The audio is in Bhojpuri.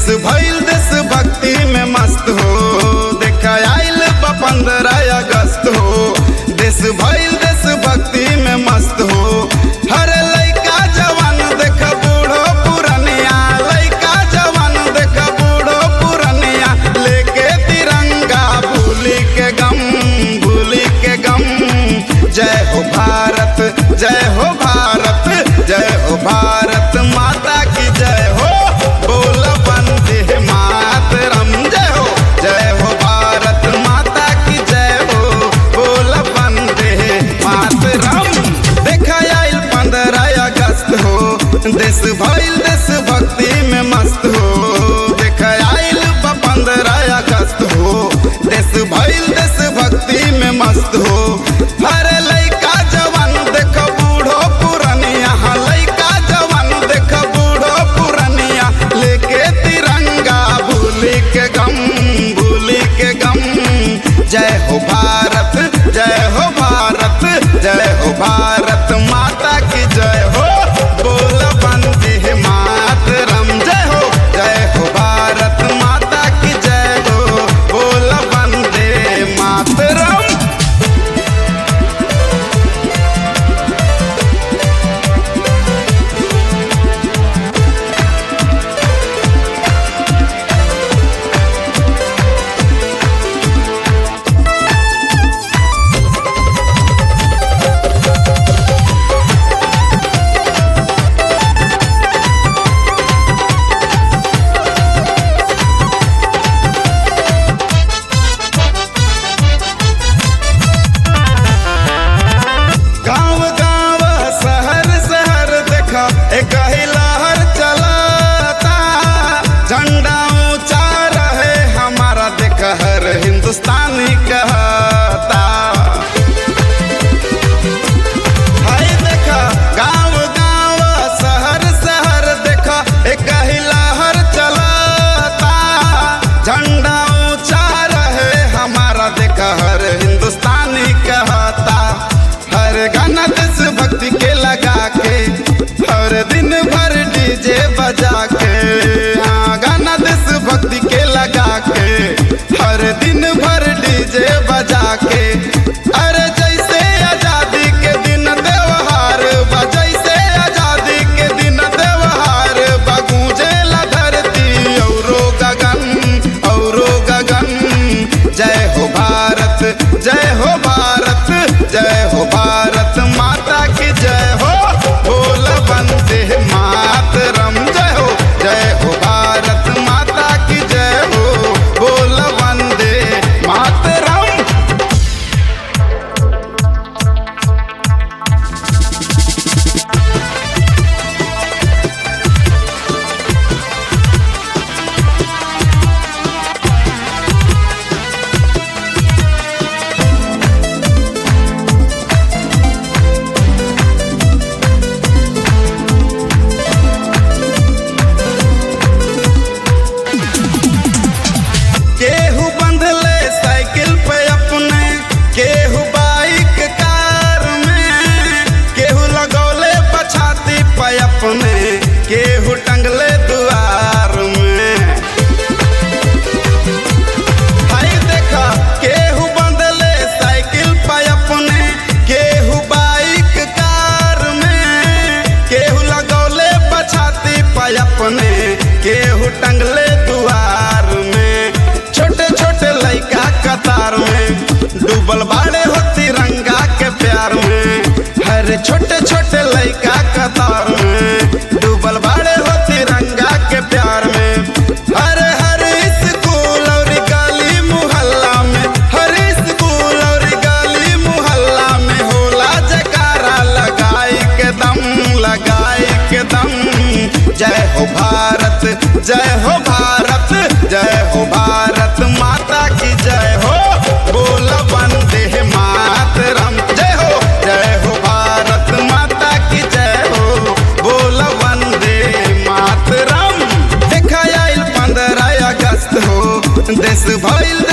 भइल देश भक्ति में मस्त हो देखा आइल बा पंद्रह अगस्त हो देश भइल देश भक्ति में मस्त हो हर लइका जवान देख बूढ़ो पुरनिया लइका जवान देख बूढ़ो पुरनिया लेके तिरंगा भूली के गम भूली के गम जय हो भारत जय हो भारत जय हो भारत माता की जय हो बोल वंदे मातरम जय हो जय हो भारत माता की जय हो बोल वंदे मातरम देखा आइल पंद्रह अगस्त हो देश भइल देश भक्ति में मस्त हो देखा आइल बा पंद्रह अगस्त हो देश भइल देश भक्ति में मस्त हो हरे लइका जवान देख बूढ़ो पुरनिया लइका जवान देख बूढ़ो पुरनिया लेके तिरंगा भूली के गम भूली के गम जय हो भारत जय हो भारत जय हो भारत माता की जय हो बोल वंदे मातरम जय हो जय हो भारत माता की जय हो बोल वंदे मातरम गांव गांव शहर शहर देखा एक ही लहर चलता झंडा ऊंचा रहे हमारा देखा हर हिंदुस्तानी कहता हाय देखा गांव गांव शहर शहर देखा एक ही लहर चलता झंडा ऊंचा रहे हमारा देखा हर हिंदुस्तानी कहता हर गाना देश भक्ति के लगा के हर दिन भर डीजे बजा के हाँ गाना देश भक्ति के लगा के हर दिन भर डीजे बजा के अरे जैसे आजादी के दिन त्योहार बा जैसे आजादी के दिन त्योहार बगूंजे ला धरती औरो गगन औरो गगन जय हो भारत जय हो भारत जय हो भारत माता की जय हो बोल वंदे मातरम जय हो जय हो भारत माता की जय हो बोल वंदे मातरम केहू बंधले साइकिल पे अपने केहू बाइक कार में केहू लगौले पछाती पे अपने केहू टंगले दुआर में हाय देखा केहू बंधले साइकिल पे अपने केहू बाइक कार में केहू लगौले पछाती पे अपने केहू टंगले दुआर में छोटे छोटे लइका कतार में डूबल बाड़े हो तिरंगा के प्यार में हर छोटे छोटे लइका कतार में डूबल बाड़े हो तिरंगा के प्यार में हर हर स्कूल और गली मुहल्ला में हर स्कूल और गली मुहल्ला में होला जकारा लगाई के दम लगाई के दम जय हो भारत जय हो भारत जय हो भारत माता की जय हो बोल वंदे मातरम जय हो जय हो भारत माता की जय हो बोल वंदे मातरम देखा आइल पंद्रह अगस्त हो देश भइल